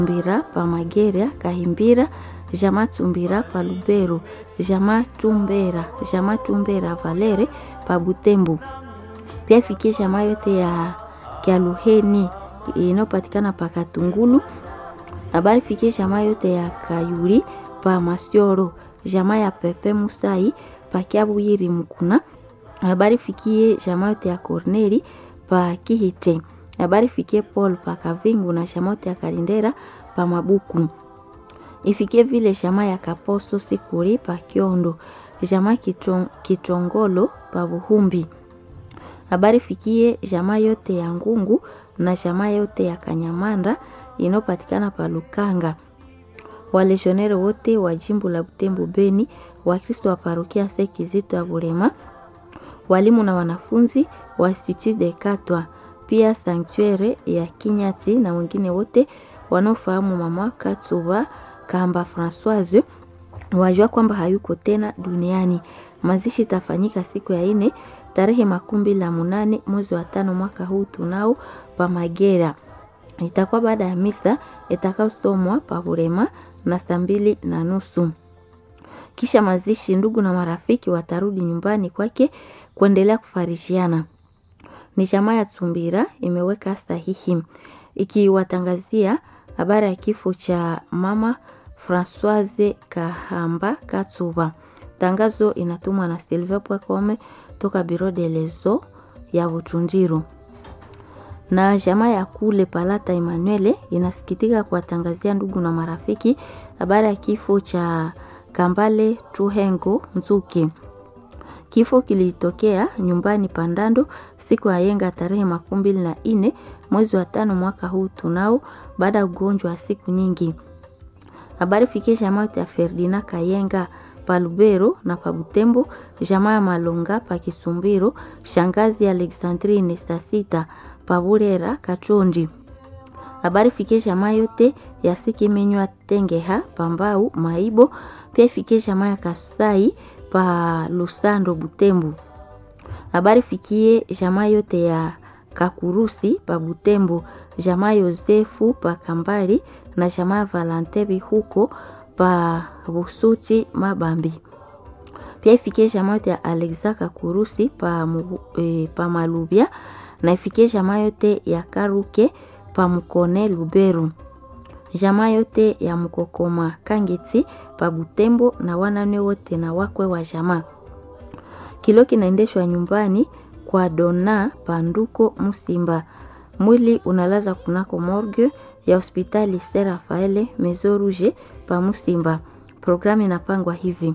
Tumbira pa Mageria Kahimbira Jama Tumbira pa Lubero Jama Tumbera Jama Tumbera Valere pa Butembo. Pia ifikie jama yote ya Kialuheni inayopatikana pa Katungulu. Habari fikie jama yote ya Kayuri pa Masioro jama ya Pepe Musai pa Kiabuyiri Mukuna. Habari fikie jama yote ya Corneli pa Kihite. Habari fikie Paul pa Kavingu na jama yote ya Kalindera pa Mabuku. Ifikie vile jama ya Kaposo Sikuri pa Kiondo. Jama Kitong, Kitongolo pa Buhumbi. Habari fikie jama yote ya Ngungu na jama yote ya Kanyamanda inayopatikana pa Lukanga. Waleshonere wote wa jimbo la Butembo Beni, Wakristo wa parokia Sekizito ya Burema, walimu na wanafunzi wa Institut de Katwa, pia sanktuere ya Kinyati na wengine wote wanaofahamu mama Katsuba Kamba Françoise wajua kwamba hayuko tena duniani. Mazishi itafanyika siku ya ine tarehe makumi la munane mwezi wa tano mwaka huu tunao pa Magera. Itakuwa baada ya misa itakayosomwa pa Burema na saa mbili na nusu. Kisha mazishi, ndugu na marafiki watarudi nyumbani kwake kuendelea kufarishiana. Ni jamaa ya Tsumbira imeweka sahihi ikiwatangazia habari ya kifo cha mama Françoise Kahamba Katsuba. Tangazo inatumwa na Silve Pwekome toka Biro de Lezo ya Butundiru. Na jamaa ya kule Palata Emanuele inasikitika kuwatangazia ndugu na marafiki habari ya kifo cha Kambale Tuhengo Nzuki. Kifo kilitokea nyumbani Pandando siku ya yenga tarehe makumi mbili na ine mwezi wa tano mwaka huu tunao, baada ya ugonjwa wa siku nyingi. Habari fikie jamaa ya Ferdina Kayenga Palubero na Pabutembo, jamaa ya Malonga pa Kisumbiro, shangazi Alexandrine Sasita Paburera Kachondi. Habari fikie jamaa yote ya Sikimenywa Tengeha Pambau Maibo, pia fikie jamaa ya Kasai pa Lusando Butembo. Habari fikie jamaa yote ya Kakurusi pa Butembo, jamaa Yosefu pa Kambali na jamaa Valantebi huko pa Busuti Mabambi. Pia ifikie jamaa yote ya Alexa Kakurusi pa, e, pa Malubia na ifikie jamaa yote ya Karuke pa Mukone Luberu. Jamaa yote ya Mukokoma Kangeti pa Butembo na wanane wote na wakwe wa jamaa. Kilo kinaendeshwa nyumbani kwa Dona Panduko Musimba. Mwili unalaza kunako morgue ya hospitali Ser Rafaele Mezo Rouge pa Musimba. Programu inapangwa hivi: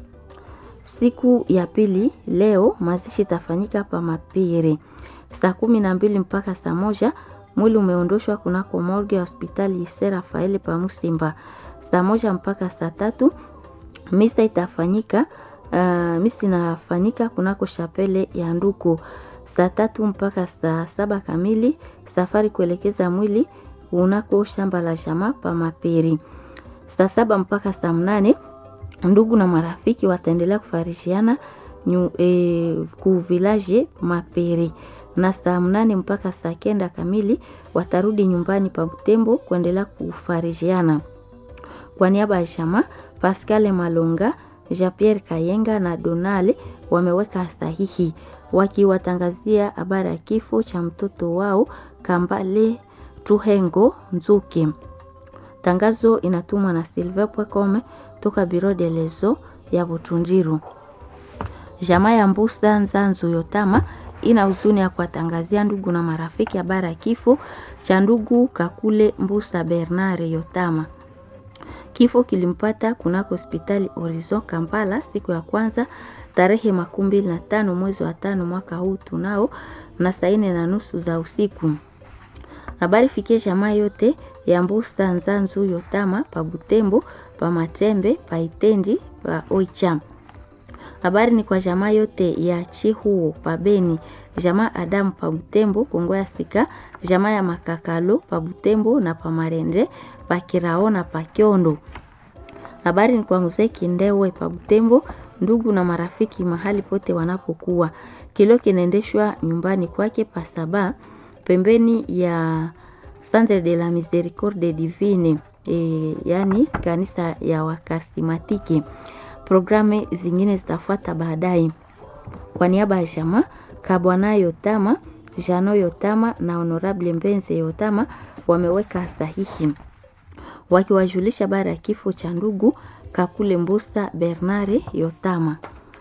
siku ya pili leo mazishi itafanyika pa Mapire saa kumi na mbili mpaka saa moja. Mwili umeondoshwa kunako morgue ya hospitali Ser Rafaele pa Musimba saa moja mpaka saa tatu. Misa itafanyika uh, misa inafanyika kunako shapele ya Nduku saa tatu mpaka saa saba kamili. Safari kuelekeza mwili unako shamba la jamaa pa Maperi saa saba mpaka saa mnane. Ndugu na marafiki wataendelea kufarishiana e, ku village Maperi na saa mnane mpaka saa kenda kamili watarudi nyumbani pa Butembo kuendelea kufarishiana. Kwa niaba ya jamaa Pascal Malonga, Jean Pierre Kayenga na Donale wameweka sahihi wakiwatangazia habari ya kifo cha mtoto wao Kambale Tuhengo Nzuki. Tangazo inatumwa na Silve Pwekome toka Biro de Lezo ya Butundiru. Jamaa ya Mbusa Nzanzu Yotama ina huzuni ya kuwatangazia ndugu na marafiki habari ya kifo cha ndugu Kakule Mbusa Bernard Yotama. Kifo kilimpata kunako hospitali Horizon Kampala siku ya kwanza tarehe makumi mbili na tano mwezi wa tano mwaka huu tunao na saa nne na nusu za usiku. Habari fikie jamaa yote ya Mbusa Nzanzu Yotama pa Butembo, pa Matembe, pa Itendi, pa Oicha. Habari ni kwa jamaa yote ya Chihuo pa Beni, jamaa Adamu pa Butembo, Kongo ya Sika, jamaa ya Makakalo pa Butembo na pa Marende, pa Kirao na pa Kiondo. Habari ni kwa mzee Kindewe pa Butembo, ndugu na marafiki mahali pote wanapokuwa. Kilo kinaendeshwa nyumbani kwake pa Saba pembeni ya Centre de la Miséricorde Divine e, yani kanisa ya wakarismatiki. Programu zingine zitafuata baadaye. Kwa niaba ya jamaa Kabwana Yotama, Jano Yotama na Honorable Mbenze Yotama wameweka sahihi wakiwajulisha baada ya kifo cha ndugu Kakule Mbusa Bernare Yotama.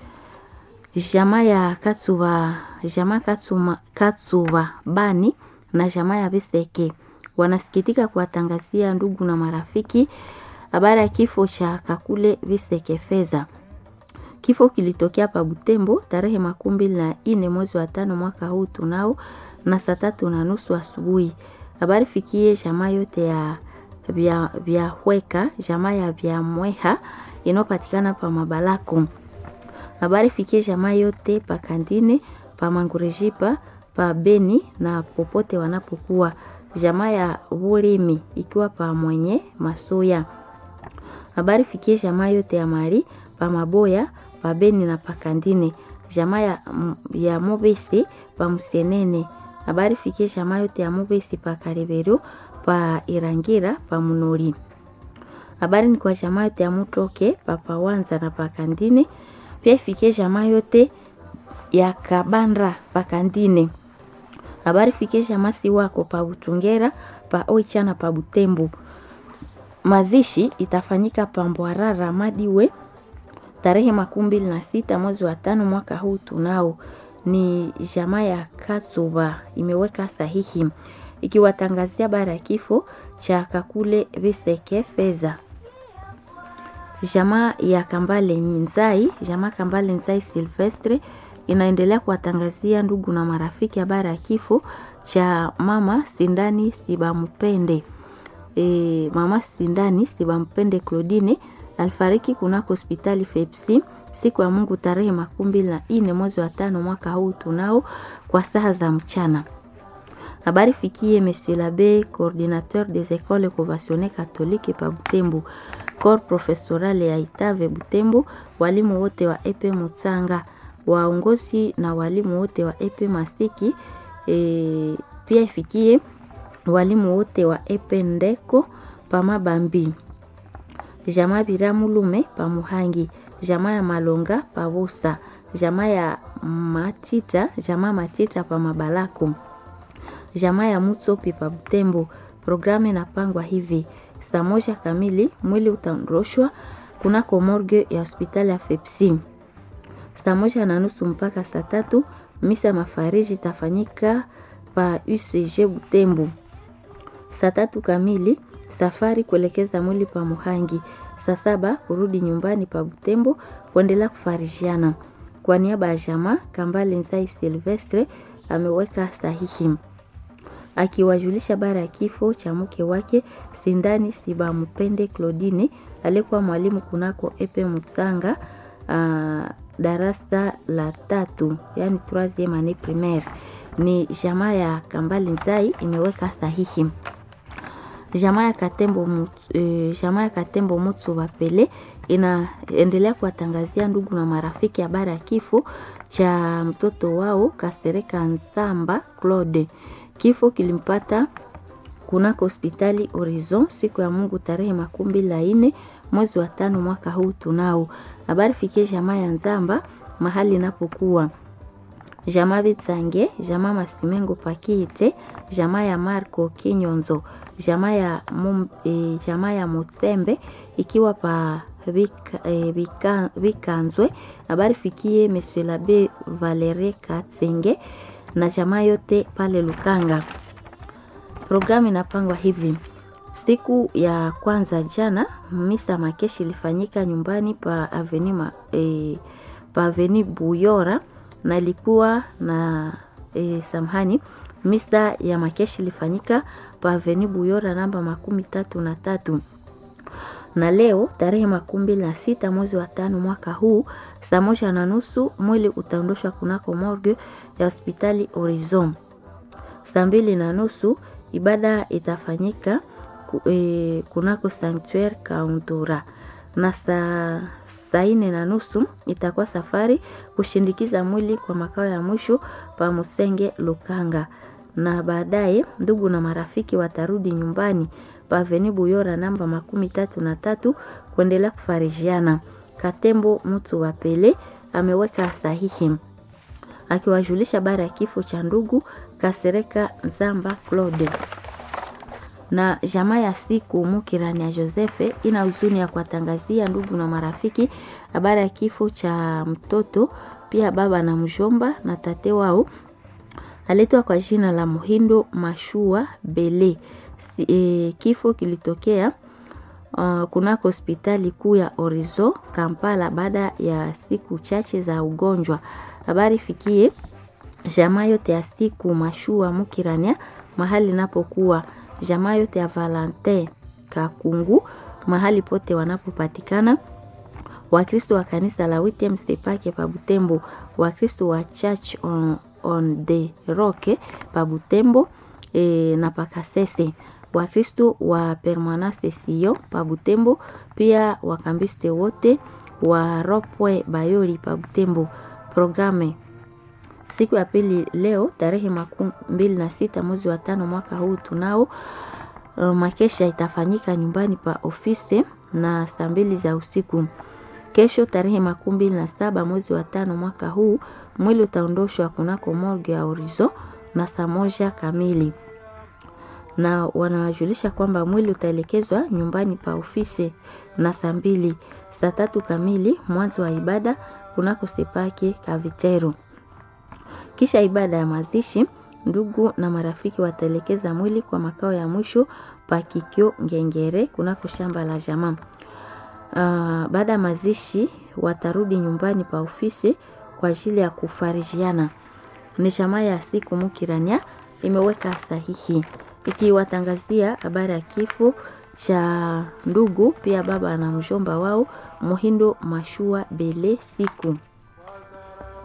Jamaa ya Katsuba, jamaa Katsuma, Katsuba Bani na jamaa ya Biseke wanasikitika kuwatangazia ndugu na marafiki habari ya kifo cha Kakule Biseke Feza. Kifo kilitokea pa Butembo tarehe makumi mbili na ine mwezi wa tano mwaka huu tunao na saa tatu na nusu asubuhi. Habari fikie jamaa yote ya vya, vya Hweka, jamaa ya vya Mweha inayopatikana pa Mabalako. Habari fikie jamaa yote pa Kandine, pa Mangurejipa, pa Beni na popote wanapokuwa. Jamaa ya Bulimi ikiwa pa Mwenye Masoya. Habari fikie jamaa yote ya Mari pa Maboya, pa Beni na pa Kandine. Jamaa ya, ya Mobesi pa Musienene. Habari fikie jamaa yote ya Mobesi pa Kareberu pa Irangira pa Munori. Habari ni kwa jamaa yote ya Mutoke pa Pawanza na pa Kandine. Pia ifikie jamaa yote ya Kabandra pa Kandine. Habari fikie jamaa si wako pa Butungera pa Oichana pa Butembo. Mazishi itafanyika pa Mbwarara Madiwe tarehe makumi mbili na sita mwezi wa tano mwaka huu tunao. Ni jamaa ya Katsuba imeweka sahihi ikiwatangazia bara ya kifo cha Kakule Biseke Feza. Jamaa ya Kambale Nzai, jamaa Kambale Nzai Silvestre inaendelea kuwatangazia ndugu na marafiki habari ya kifo cha mama Sindani Sibampende. E, mama Sindani Sibampende Claudine alifariki kunako hospitali Fepsi siku ya Mungu tarehe makumi mbili na ine mwezi wa tano mwaka huu tunao kwa saa za mchana. Habari fikie Monsieur l'abbé coordinateur des écoles conventionnées catholiques pa Butembo, corps professoral ya Itave Butembo, walimu wote wa epe Mutsanga, waongozi na walimu wote wa epe Masiki. E, pia ifikie walimu wote wa epe Ndeko pa Mabambi, jamaa Biramulume pa Muhangi, jamaa ya Malonga pa Busa, jamaa ya Machita, jamaa Machita pa Mabalako jamaa ya Mutsopi pa Butembo. Programu inapangwa hivi: saa moja kamili mwili utaondoshwa kunako morgue ya hospitali ya Fepsi. Saa moja na nusu mpaka saa tatu misa mafariji itafanyika pa UCG Butembo. Saa tatu kamili safari kuelekeza mwili pa Muhangi. Saa saba kurudi nyumbani pa Butembo kuendelea kufarijiana. Kwa niaba ya jamaa Kambale Nzai Silvestre ameweka sahihi akiwajulisha bara ya kifo cha mke wake Sindani Sibampende Claudine aliyekuwa mwalimu kunako Epe Mutsanga uh, darasa la tatu yani troisieme annee primaire. Ni jamaa ya Kambali Nzai imeweka sahihi. Jamaa ya Katembo Mutsu, uh, jamaa ya Katembo Mutsu Bapele inaendelea kuwatangazia ndugu na marafiki habari ya kifo cha mtoto wao Kasereka Nzamba Claude. Kifo kilimpata kunako hospitali Horizon siku ya Mungu tarehe makumi mbili na nne mwezi wa tano mwaka huu tunao. Habari fikie jamaa ya Nzamba mahali inapokuwa jamaa Vitsange, jamaa Masimengo Pakiite, jamaa ya Marco Kinyonzo, jamaa ya mum, e, jamaa ya Mutsembe ikiwa pa Vika, e, Vika, Vikanzwe. Habari fikie Monsieur l'Abbé Valerie Katsenge na jamaa yote pale Lukanga. Programu inapangwa hivi: siku ya kwanza jana, misa makeshi ilifanyika nyumbani pa aveni ma, e, pa aveni Buyora na ilikuwa na e, samhani. Misa ya makeshi ilifanyika pa aveni Buyora namba makumi tatu na tatu na leo tarehe makumi mbili na sita mwezi wa tano mwaka huu saa moja na nusu mwili utaondoshwa kunako morgue ya hospitali Horizon. Saa mbili na nusu ibada itafanyika e, kunako sanctuaire Kauntura na saa saa nne na nusu itakuwa safari kushindikiza mwili kwa makao ya mwisho pa Musenge Lukanga na baadaye ndugu na marafiki watarudi nyumbani paveni Buyora namba makumi tatu na tatu kuendelea kufarijiana. Katembo mtu wa Pele ameweka sahihi akiwajulisha habari ya kifo cha ndugu Kasereka Nzamba Claude na jamaa ya siku Mukirani ya Josefe ina huzuni ya kuwatangazia ndugu na marafiki habari ya kifo cha mtoto pia baba na mjomba na tate wao aletwa kwa jina la Muhindo Mashua Bele. Si, e, kifo kilitokea uh, kunako hospitali kuu ya Orizo Kampala baada ya siku chache za ugonjwa. Habari fikie jamaa yote ya siku Mashua Mukirania mahali napokuwa jamaa yote ya Valentin Kakungu mahali pote wanapopatikana Wakristo wa kanisa la Wittem Sepake pa Butembo, Wakristo wa Church on, on the Rock pa Butembo e, na Pakasese, Wakristo wa Permanence Sio pa Butembo, pia wakambiste wote wa Ropwe Bayori pa Butembo. Programe siku ya pili leo tarehe makumi mbili na sita mwezi wa tano mwaka huu tunao uh, makesha itafanyika nyumbani pa ofisi na saa mbili za usiku. Kesho tarehe makumi mbili na saba mwezi wa tano mwaka huu mwili utaondoshwa kunako morgue ya Orizo na saa moja kamili, na wanawajulisha kwamba mwili utaelekezwa nyumbani pa ofisi na saa mbili. Saa tatu kamili mwanzo wa ibada kunako Sepake Kavitero. Kisha ibada ya mazishi, ndugu na marafiki wataelekeza mwili kwa makao ya mwisho Pakikyo Ngengere kunako shamba la jamaa. Uh, baada ya mazishi watarudi nyumbani pa ofisi kwa ajili ya kufarijiana. Ni jamaa ya siku Mukirania imeweka sahihi ikiwatangazia habari ya kifo cha ndugu pia baba na mjomba wao Muhindo Mashua Bele siku